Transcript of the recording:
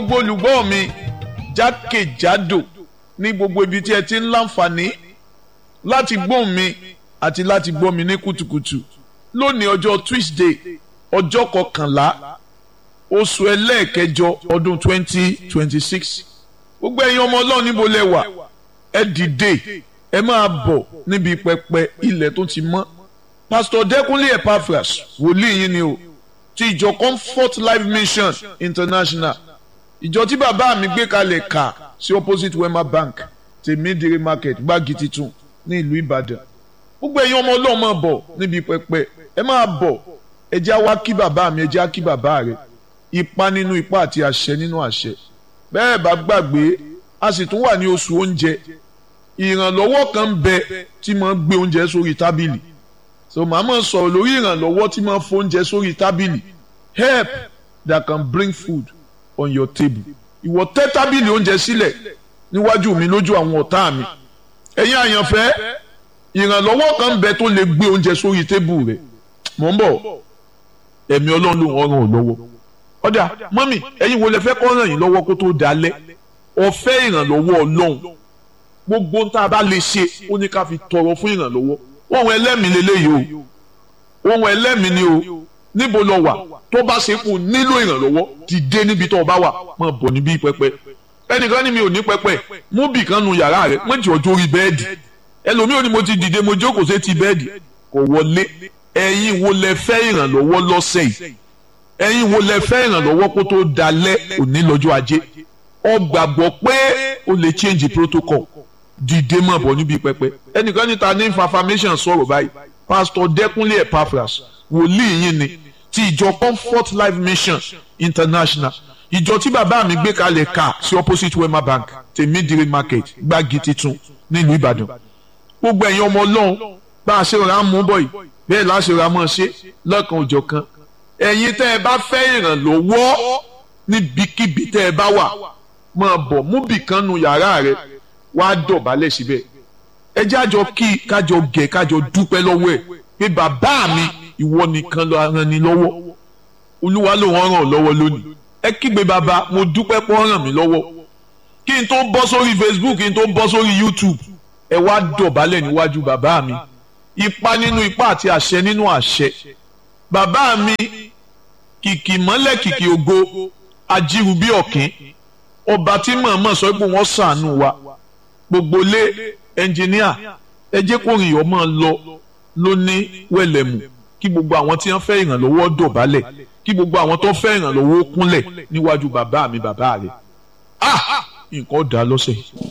gbogbo olùgbọ́ mi jákèjádò ní gbogbo ibi tí ẹ ti ń láǹfààní láti gbóhùn mi àti láti gbọ́ mi ní kùtùkùtù lónìí ọjọ́ Tuesday ọjọ́ kọkànlá oṣù ẹlẹ́ẹ̀kẹjọ ọdún twenty twenty six gbogbo ẹ̀yin ọmọ ọlọ́run níbo lẹ wà ẹ dìde ẹ máa bọ̀ níbi pẹpẹ ilẹ̀ tó ti mọ́ Pastor Dẹ́kunlé Epaphras wòlíì yín ni o ti ìjọ Comfort Life Mission International ìjọ tí bàbá mi gbé kalẹ̀ kà sí opposite Wema Bank tèmídìrí market gbági titun ní ìlú Ìbàdàn gbogbo ẹ̀yin ọmọ ọlọ́run máa bọ̀ níbi pẹpẹ ẹ máa bọ̀ ẹ jẹ́ á wá kí bàbá mi ẹ jẹ́ á kí bàbá rẹ̀ ipa nínú ipa àti àṣẹ nínú àṣẹ bẹ́ẹ̀ bá gbàgbé a sì tún wà ní oṣù oúnjẹ ìrànlọ́wọ́ kan ń bẹ tí máa ń gbé oúnjẹ sórí tábìlì so màá máa sọ̀rọ̀ lórí ìrànlọ́wọ́ tí máa ń fún oúnjẹ sórí tábìlì help that can bring food on your table ìwọ tẹ́ tábìlì oúnjẹ sílẹ̀ níwájú mi lójú àwọn ọ̀tá mi ẹ̀yin àyànfẹ́ ìrànlọ́wọ́ kan ń bẹ tó lè gbé oúnjẹ sórí tébù rẹ̀ mò ń bọ̀ ẹ̀mí ọlọ́run ló ń ràn ọ́ lọ́wọ́ ọ̀dà mọ́mì ẹ̀yin wo lẹ fẹ́ kọ́ ràn yín lọ́wọ́ kó tó dalẹ̀ ọ̀fẹ́ ìrànlọ́wọ́ ọlọ́run gbogbo ń tá a bá lè ṣe ó ní ká fi tọrọ fún ìrànlọ́wọ́ ohun ẹlẹ́mìí lélẹ́yìí o ohun ẹlẹ́mìí ni o níbo lọ wà tó bá ṣe kù nílò ìrànlọ́wọ́ dìde níbi tó o bá wà máa bọ̀ níbí pẹpẹ ẹnìkan ní mi ò ní pẹpẹ mú bì kan nu yàrá rẹ mọ jọ jórí bẹ́ẹ̀dì ẹlòmíì ò ní mo ti dìde mo jókòó sí ti bẹ́ẹ̀dì kò wọlé ẹ̀yin wo lẹ fẹ́ ìrànlọ́wọ́ lọ́sẹ̀ yìí ẹ̀yin wo lẹ fẹ́ ìrànlọ́wọ́ kó tó dalẹ̀ òní lọ́jọ́ ajé ọ gbàgbọ́ pé o lè change protocol dìde mọ̀ bọ̀ níbi pẹpẹ ẹnìkan níta ní information sọ̀rọ̀ báyìí pastor Dẹ́kunlé Epaphras wòlíì yín ni ti ìjọ Comfort Life Mission International ìjọ tí bàbá mi gbé kalẹ̀ ká sí opposite Wema Bank tèmídìrí market gbági titun nílùú Ìbàdàn gbogbo ẹ̀yin ọmọ ọlọ́run bá a ṣe rà mú bọ̀ yìí bẹ́ẹ̀ láṣẹ rà mọ́ ṣe lọ́kàn òjọ̀ kan ẹ̀yin tẹ́ ẹ bá fẹ́ ìrànlọ́wọ́ níbikíbi tẹ́ ẹ bá wà máa bọ̀ mú bìkan nu yàrá rẹ wá dọ̀bálẹ̀ síbẹ̀ ẹ jẹ́ àjọ kí kájọ gẹ̀ kájọ dúpẹ́ lọ́wọ́ ẹ̀ pé bàbá mi ìwọ nìkan ló ràn ní lọ́wọ́ olúwa ló ràn ọ́ lọ́wọ́ lónìí ẹ kígbe bàbá mo dúpẹ́ pé ó ràn mí lọ́wọ́ kí n tó bọ́ sórí Facebook kí n tó bọ́ sórí YouTube ẹ wá dọ̀bálẹ̀ níwájú bàbá mi ipa nínú ipa àti àṣẹ nínú àṣẹ bàbá mi kìkì mọ́lẹ̀ kìkì ògo ajíru bí ọ̀kín ọba tí mọ̀ọ́mọ̀ sọ pé wọ́n ṣàánú wa gbogbo lé ẹnjìníà ẹ jẹ́ kó rìn ọmọ lọ lóní wẹ̀lẹ̀mù kí gbogbo àwọn tí wọ́n fẹ́ ìrànlọ́wọ́ dọ̀bálẹ̀ kí gbogbo àwọn tó fẹ́ ìrànlọ́wọ́ kúnlẹ̀ níwájú bàbá mi bàbá rẹ̀ ah nǹkan dá lọ́sẹ̀ yìí.